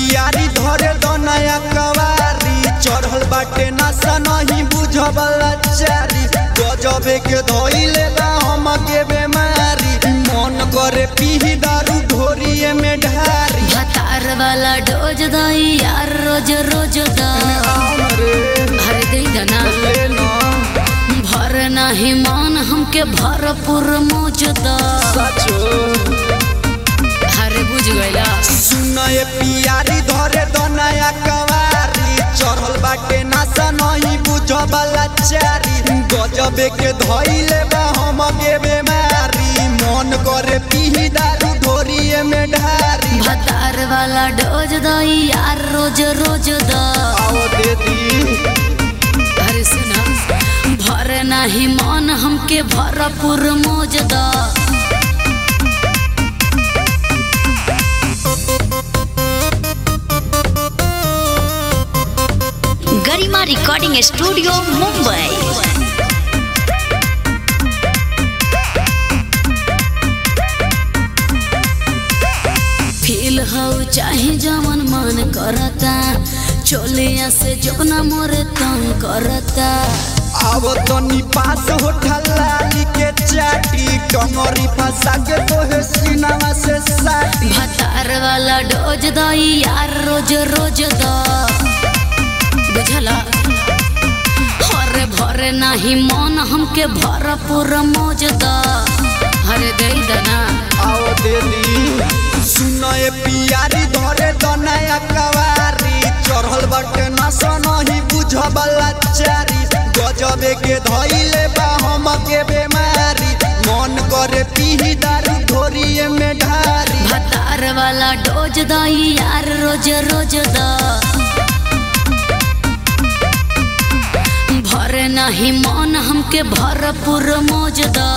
पियारी धरे दनया कवारी चढ़ल बाटे नशा नहीं बुझबला चारी गजबे के धोइले बा हम के बेमारी मन करे पीही दारू ढोरिए में ढारी भतार वाला डोज दई यार रोज रोज द भर दे दना भर नाही मान हमके भरपूर मौज द अरे बुझ गइला सुनए पियारी धरे दनया कवारी चढ़ल बाटे नशा नहीं बुझबला चारी गजबे के धोइले बा हम के बेमारी मन करे पीही दारू ढोरिए में ढारी भतार वाला डोज दई यार रोज रोज द आओ दे दी अरे सुना भर नाही मान हमके भरपूर मौज the Garima recording studio Mumbai feel हो चाहे जवन मन करता चोलिया से जबना मोरे तंग करता अब तनी पास हो ठल्लाली के चाटी कमरी फंसा के तोहे सीनावा से साटी भतार वाला डोज दई यार रोज रोज द बुझला हरे भरे नाही मन हमके भरपूर मौज द हरे दे दना आओ दे दी सुनए पियारी धरे दनया कवारी चढ़ल बाटे नशा नहीं बुझबला चारी गजबे के धइले बा हम के बेमारी मन करे पीही दारू ढोरिए में ढारी भतार वाला डोज दई यार रोज रोज द भरे नाही मन हमके भरपूर मौज द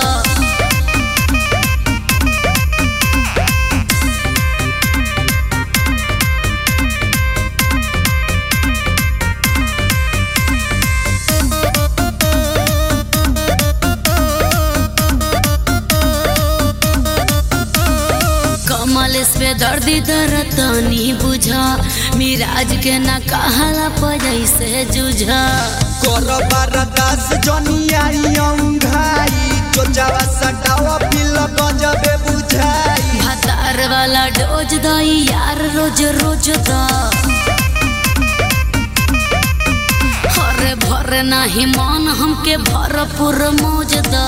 कमल पे दर्दी दरतनी बुझा मिराज के ना कहला पजै से जुझा कर बारदास जनियाई अंघाई चोचावा सटावा पिल गजबे बुझाई भतार वाला डोज दई यार रोज रोज द हरे भरे नाही मन हमके भरपूर मौज द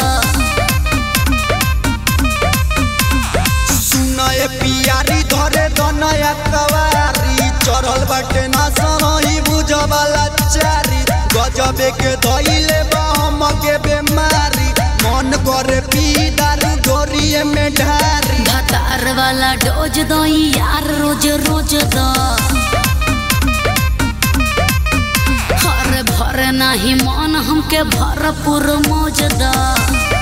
सुनए पियारी धरे दनया कवारी चढ़ल बाटे ना सही बुझबला चारी गजबे के धइले बा हम के बेमारी मन करे पी दारू डोरिए में ढारी भतार वाला डोज दई यार रोज रोज द हरे भरे नाही मन हमके भरपूर मौज द